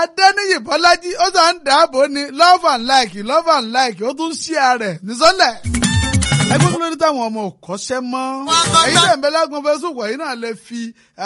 adẹ́niyì bọ́lájí ó sàn ń dáàbò ní love and like love and like ó tún ṣí ààrẹ nísọ́lẹ̀. ẹgbẹ́ kí ló dé táwọn ọmọ ò kọ́ṣẹ́ mọ́. èyí tẹ̀ ń bẹ lágùn facebook ẹ̀yin náà lè fi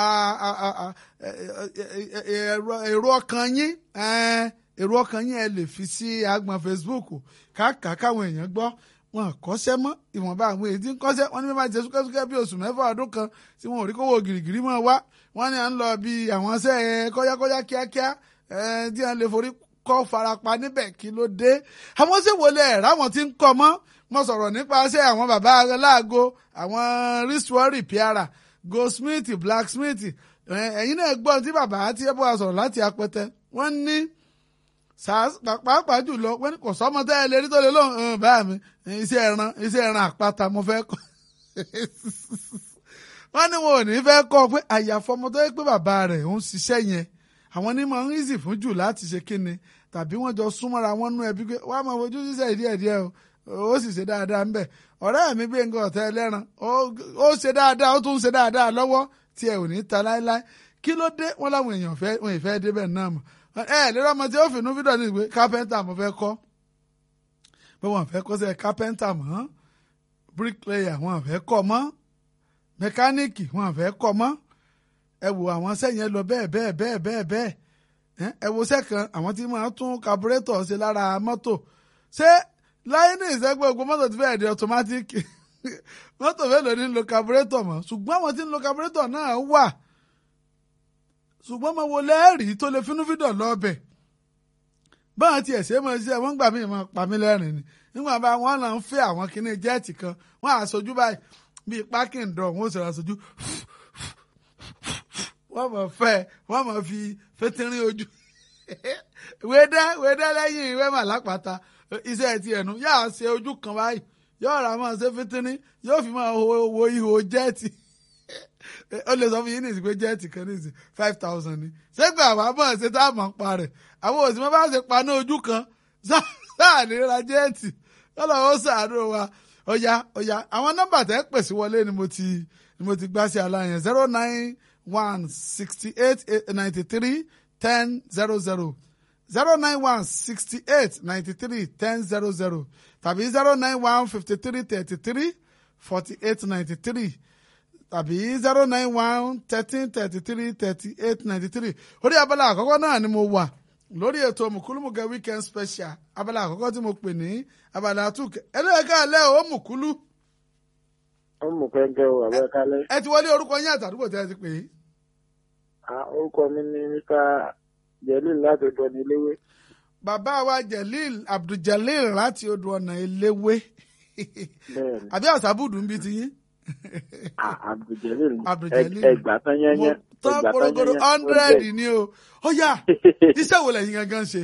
èrò ọkàn yín èrò ọkàn yín ẹ lè fi sí agbọ̀n facebook káàkà káwọn èèyàn gbọ́ wọn kọ́ṣẹ́ mọ́ ìwọ̀nba àwọn èyí tí ń kọ́ṣẹ́ wọn ní bí máa jẹ súkẹ́súkẹ́ bí oṣù mẹ́fà ọdún kan tí wọn ò rí kówó gìrìgìrì máa wá wọn ní à ń lọ bí àwọn ṣẹ́ kọ́yákọ́yá kíákíá tí wọn lè forí kọ́ farapa níbẹ̀ kí ló dé àwọn ṣé wọlé ẹ̀ ráwọn tí ń kọ́ mọ́ mo sọ̀rọ̀ nípasẹ̀ àwọn bàbá aláàgọ́ àwọn wristwatch repairer goldsmith blacksmith ẹ̀yin náà gbọ́n tí bàbá tí ẹ bọ́ wa sọ̀rọ̀ láti apẹtẹ wọ́n ní pàápàá jùlọ wọ́n ní kò sọ́mọ tẹ́ ẹ lè rí tó lè lóhùn bá mi iṣẹ́ ẹran iṣẹ́ ẹran àpáta mo fẹ́ kọ́ wọ́n ní wọn ò ní fẹ́ kọ́ pé àyàfọ́ ọmọ tó yẹ pé bàbá rẹ̀ ń ṣiṣẹ́ yẹn àwọn ní máa ń easy fún jù láti ṣe kíni tàbí wọ́n jọ súnmọ́ra wọn nú ẹbí pé wàá máa fojú ṣiṣẹ́ díẹ̀díẹ̀ o ó sì ṣe dáadáa ń bẹ̀ ọ̀rẹ́ mi gbé nǹkan ọ̀tẹ́ ẹlẹ́ran ó ṣe dáadáa ó tún ṣe dáadáa lọ́wọ́ tí ẹ ò ní ta láéláé kí ló dé wọn láwọn èèyàn fẹ́ wọn ì fẹ́ débẹ̀ náà mọ̀ ẹ lérò ọmọ tí ó fìnnú fídọ̀ ní ìwé kápẹ́ńtà mo fẹ́ kọ́ pé wọn fẹ́ kọ́ sẹ́ kápẹ́ńtà mọ́ bíríkìlẹ̀yà wọn fẹ́ kọ́ mọ́ mẹkáníìkì wọn fẹ́ kọ́ mọ́ ẹ wo àwọn sẹ́yìn lọ bẹ́ẹ̀ bẹ́ẹ̀ bẹ́ẹ̀ bẹ́ẹ̀ bẹ́ẹ̀ ẹ wo sẹ́kàn àwọn tí máa tún kaburétọ̀ ṣe lára mọ́tò ṣé láyé ní ìṣẹ́gbẹ́ ogun mọ́tò ti fẹ́ẹ̀ di ọ̀tọ́mátìkì mọ́tò mélòó ní lo kaburétọ̀ mọ́ ṣùgbọ́n àwọn tí ń lo kaburétọ̀ náà wà ṣùgbọ́n mo wo lẹ́ẹ̀rí tó lè finú fídọ̀ lọ́ọ̀bẹ̀ báwọn tiẹ̀ ṣe mọ̀ ṣe wọ́n gbà mí mọ̀ pa mí lẹ́rìn ni nígbà bá wọn náà ń fẹ́ àwọn kinní jẹ́ẹ̀tì kan wọ́n àṣojú báyìí bíi parking dọ̀ wọ́n sì àṣojú wọ́n mọ̀ fẹ́ wọ́n mọ̀ fi fẹ́tẹ́rín ojú wédá wédá lẹ́yìn ìwé mà lápáta iṣẹ́ ti ẹ̀nu yóò ṣe ojú kan báyìí yóò rà máa ṣe fẹ́tẹ́rín yóò fi máa wo ihò jẹ́ẹ̀tì ó lè sọ fún yín nìsí pé jẹ́ẹ̀tì kan nìsí five thousand ni ṣégbà àwọn àbọ̀ ṣe tá a mọ̀ ń pa rẹ̀ àwọn òsì mọ́ bá ṣe paná ojú kan sáà ní ra jẹ́ẹ̀tì lọ́lọ́ ó ṣàánú wa ọ̀ya ọ̀ya àwọn nọ́mbà tẹ́ pèsè wọlé ni mo ti ni mo ti gbá sí aláyẹn zero nine one sixty eight ninety three ten zero zero zero nine one sixty eight ninety three ten zero zero tàbí zero nine one fifty three thirty three forty eight ninety three tàbí zero nine one thirteen thirty three thirty eight ninety three orí abala àkọ́kọ́ náà ni mo wà lórí ètò mùkúlùmùkẹ́ weekend special abala àkọ́kọ́ tí mo pè ní abala àtúkẹ́ ẹlẹ́ẹ̀ká alẹ́ ò mùkúlù. ó mú kẹ́kẹ́ o àbẹ́ kálẹ̀. ẹ ti wọlé orúkọ yín àtàdúgbò tí ẹ ti pè é. orúkọ mi ni mr jelil láti odò ọ̀nà eléwé. bàbá wa jelil abduljalil láti odò ọ̀nà eléwé. bẹ́ẹ̀ni àbí àṣàbùdù ń bi ti yín. abduljelil Abdul-Jalil. ẹgbà tán yẹnyẹn tán ẹgbà tán korokoro yẹnyẹn hundred ni o ó yá iṣẹ́ wo lẹ́yìn gangan ṣe.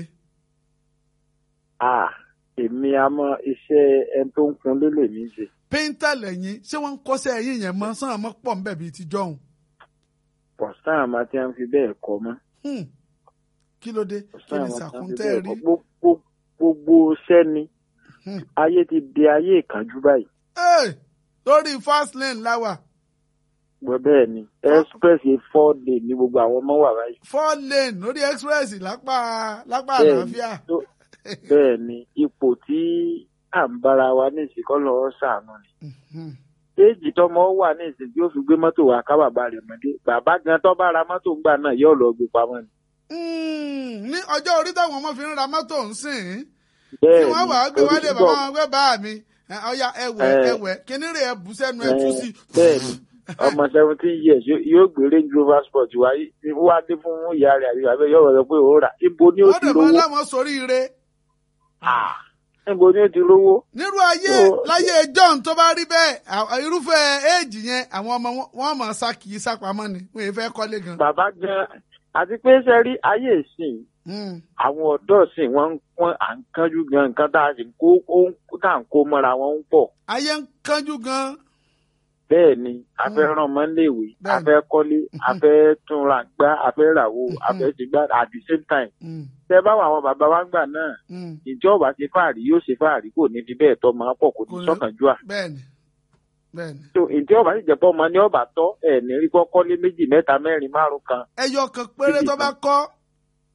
ah èmi àmọ́ iṣẹ́ ẹni tó ń kun lélẹ̀ mi ṣe. péńtà lẹ́yìn ṣé wọ́n ń kọ́ṣẹ́ ẹ̀yìn yẹn mọ́ sàn mọ́ pọ̀ nbẹ̀ bíi ti jọ̀hún. pọ̀sán àmọ́ tí wọ́n fi bẹ́ẹ̀ kọ́ mọ́. Hmm. kí ló dé kí pọ̀sán ni àmọ́ tí wọ́n fi sàkúntẹ́ bẹ́ẹ̀ rí. kọ́ gbogbo gbogbo iṣẹ́ ni Hmm. ayé ti di ayé ìkánjú báyìí. Hey, lórí fast lane láwà gbọ́ bẹ́ẹ̀ ni express yìí four day ní gbogbo àwọn ọmọ wà báyìí. four lane lórí express lápá lápá Bẹ́ẹ̀ni, àlàáfíà. tó- bẹ́ẹ̀ ni ipò tí à ń bára wa ní ìsìnkọ́ lọ́wọ́ sàánú ni. Hmm. éèjì tọmọ wà ní ìsìn tí ó fi gbé mọ́tò wá ká bàbá rẹ̀ mọ́dé bàbá gan tó bá ra mọ́tò ńgbà náà yóò lọ gbé pamọ́ ni. Hmm. ní ọjọ́ orí táwọn ọmọ fi ń ra mọ́tò ń sìn bẹ́ẹ̀ tí wọ́n wàá gbé wálé orí bàbá wọn gbé bá mi ẹ, ọya ẹwẹ Eh. ẹwẹ kíní rè é bù sẹ́nu ẹ tú sí. bẹ́ẹ̀ ni ọmọ seventeen years yóò- yóò gbé range rover sport wá wá dé fún ìyá rẹ̀ àbí bàbá yóò rọ̀ pé ó rà ibo ni ó wọ́n ti dẹ̀ mọ́ rówó láwọn sórí ire. Ah, ibo ni ó ti rówó. nírú ayé So- láyé john tó bá rí bẹ́ẹ̀ à- irúfẹ́ éèjì yẹn àwọn ọmọ wọn- wọn mọ̀ sá kì í sápamọ́ ni wọn èèfẹ́ kọ́lé gan. bàbá gan àti pé ṣe rí ayé ìsìn Hmm. àwọn ọ̀dọ́ ìsìn wọn ń pọ́n à ń kánjú gan nǹkan tá a sì ń kó ó ń tá à ń kó mọ́ra wọn ń pọ̀. ayé ń kánjú gan. bẹ́ẹ̀ ni a fẹ́ ràn mọ́ léèwé a Bẹ́ẹ̀ni. fẹ́ kọ́lé a fẹ́ túnra gbá a fẹ́ ràwó a fẹ́ ṣe gbá at the same time. Hmm. tẹ bá wà àwọn bàbá wa gbà náà Hmm. ìjọba ṣe fàárì yóò ṣe fàárì kò ní di bẹ́ẹ̀ tọ́ máa pọ̀ kò ní Kò ní- sọ́kànjú à. bẹ́ẹ̀ni bẹ́ẹ̀ni. so ìjọba sì jẹ́ pọ́ ọmọ ní ọba tọ́ ẹ̀ ní rí kọ́ kọ́lé méjì mẹ́ta mẹ́rin márùn kan. ẹyọ kan péré tó bá kọ́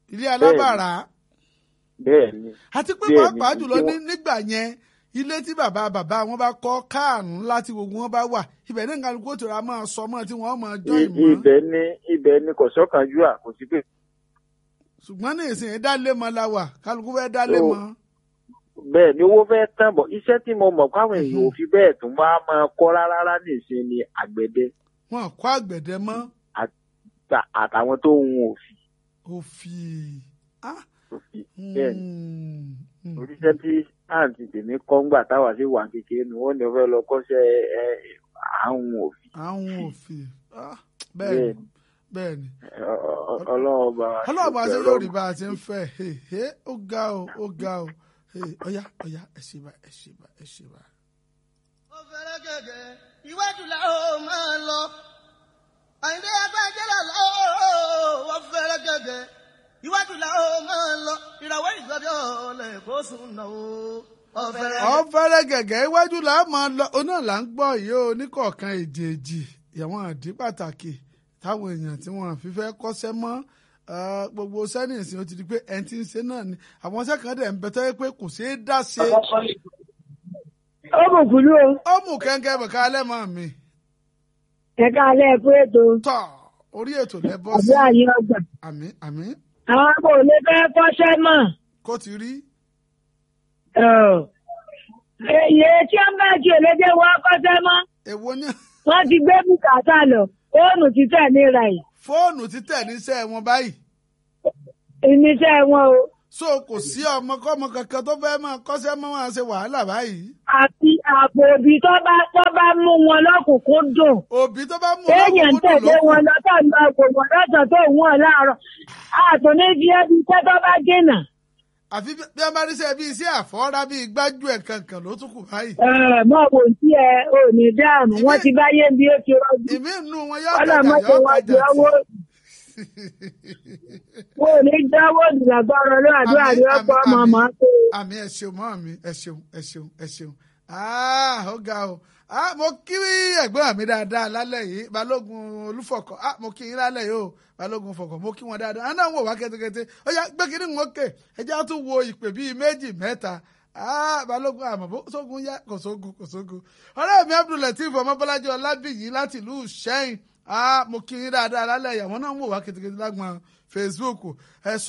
ilé alábàárà bẹ́ẹ̀ ni àti pé Bẹ́ẹ̀ ni, pàápàá jùlọ tí ní wọ́n- nígbà yẹn ilé tí bàbá bàbá wọn bá kọ́ káànù láti gbogbo wọn bá wà ibẹ̀ ní nǹkan kó tura máa sọ mọ́ tí wọ́n máa jọ I- ìmọ̀ ibẹ̀ ni ibẹ̀ ni kò sọ́kànjú à kò sí pé ṣùgbọ́n ní ìsìn ìdálé mọ́ la wà kálukú fẹ́ dálé Ó, mọ́ bẹ́ẹ̀ ni owó fẹ́ tán bọ̀ iṣẹ́ tí mo mọ̀ káwọn èèyàn ò fi bẹ́ẹ̀ tún wá máa kọ́ rárá rárá nìsín ni àgbẹ̀dẹ wọn kọ́ àgbẹ̀dẹ mọ́ ta- àtàwọn tó ń òfì òfì ah òfì bẹ́ẹ̀ ni mm, mm. oríṣẹ́ tí àǹtí tèmi kọ́ ńgbà táwa sí wà kékeré ni wọ́n ní wọ́n fẹ́ lọ kọ́ṣẹ́ ẹ àwọn òfì àwọn òfì ah bẹ́ẹ̀ bẹ́ẹ̀ ni bẹ́ẹ̀ ni Ọ- ọ- ọlọ́run bá wa ọlọ́run bá ṣe ṣe yóò rí bá a ti ń fẹ́ ẹ ẹ ó ga o ó ga o ẹ ọ̀yá ọ̀yá ẹ ṣe bá ẹ ṣe bá ẹ ṣe bá. ó fẹ́rẹ́ gẹ́gẹ́ iwájú la ó máa lọ. àyìndé agbájẹ́lá la ó ó fẹ́rẹ́ gẹ́gẹ́ iwájú la ó máa lọ. ìràwọ̀ ìgbàdí ọ̀lẹ̀ kó sùn náà ó. ó fẹ́rẹ́ ọ fẹ́rẹ́ gẹ̀gẹ́ iwájú là á máa lọ ọ náà là ń gbọ́ yìí ó níkọ̀ọ̀kan èjèèjì àwọn àdí pàtàkì táwọn èèyàn tí wọ́n fi fẹ́ kọ́ṣẹ́ mọ́ eh, gbogbo sẹ́nìsì ó ti di pé ẹni tí ń ṣe náà ni àwọn sẹ́kàn dẹ̀ ń bẹ tọ́ pé kò ṣeé dá ṣe ó mọ̀ kúlú o ó mú kẹ́ńkẹ́ bẹ̀ká lẹ́mọ̀ mi ẹ̀ka alẹ́ ẹ̀kú ètò tọ̀ orí ètò lẹ́bọ́ sí àdúrà yín ọgbà. àmì àmì àwọn kò lè fẹ́ kọ́ṣẹ́ mọ̀. kó ti rí èyí tí wọ́n bá ti òlédè wọ́n kọ́ṣẹ́ mọ́ èwo ní wọ́n ti gbé bùkátà lọ fóònù títẹ̀ níra yìí fóònù títẹ̀ níṣẹ́ wọn báyìí ìníṣẹ́ wọn o so kò sí ọmọkọ́mọ kankan tó fẹ́ máa kọ́ṣẹ́ mọ́ máa ṣe wàhálà báyìí àti àpò òbí tó bá tó bá mú wọn lọ́kùnkún dùn òbí tó bá mú téèyàn ń ọlọ́kùnkún tẹ̀lé lókun wọn lọ́tọ̀ ń lọ kò wọ́n lọ́sàn tó ń wọ̀n láàárọ̀ àtúní fi ẹbí iṣẹ́ tó bá dènà. àfi bí bí wọ́n bá ríṣẹ́ bí iṣẹ́ àfọ́rá bíi gbájú ẹ̀ kankan ló tún kù báyìí. mọ̀ wò sí ẹ ò ní dáàmú wọ́n ti bá yé bí ó ti rọ́jú ìmí inú wọn yóò ọlọ́mọ tajà tó yóò wọ́n tajà jẹ́ owó wọn ò ní jáwọ́ ìdìgbàgbọ́rọ̀ ló àdúrà ní ọ̀pọ̀ ọmọ ọmọ tó. àmì ẹ ṣeun mọ́ mi ẹ ṣeun ẹ ṣeun ẹ ṣeun ah ó ga o ah mo kí ẹ̀gbọ́n mi dáadáa lálẹ́ yìí balógun olúfọ̀kọ̀ ah mo kí yín lálẹ́ yìí o balógun fọ̀kọ̀ mo kí wọn dáadáa àná ń wò wá kẹ́tẹ́kẹ́tẹ́ ó yá gbé kínní ń òkè ẹjẹ́ á tún wo ìpè bíi méjì mẹ́ta ah balógun àmọ́ bó sógun yá kò sógun kò sógun ọ̀rẹ́ mi abdulateef ọmọbọ́lájí ọlábìyí láti ìlú sẹ́yìn ah mo kí yín dáadáa lálẹ́ yìí àwọn náà ń wò wá kẹ́tẹ́kẹ́tẹ́ lágbọ̀n facebook ẹ̀sùn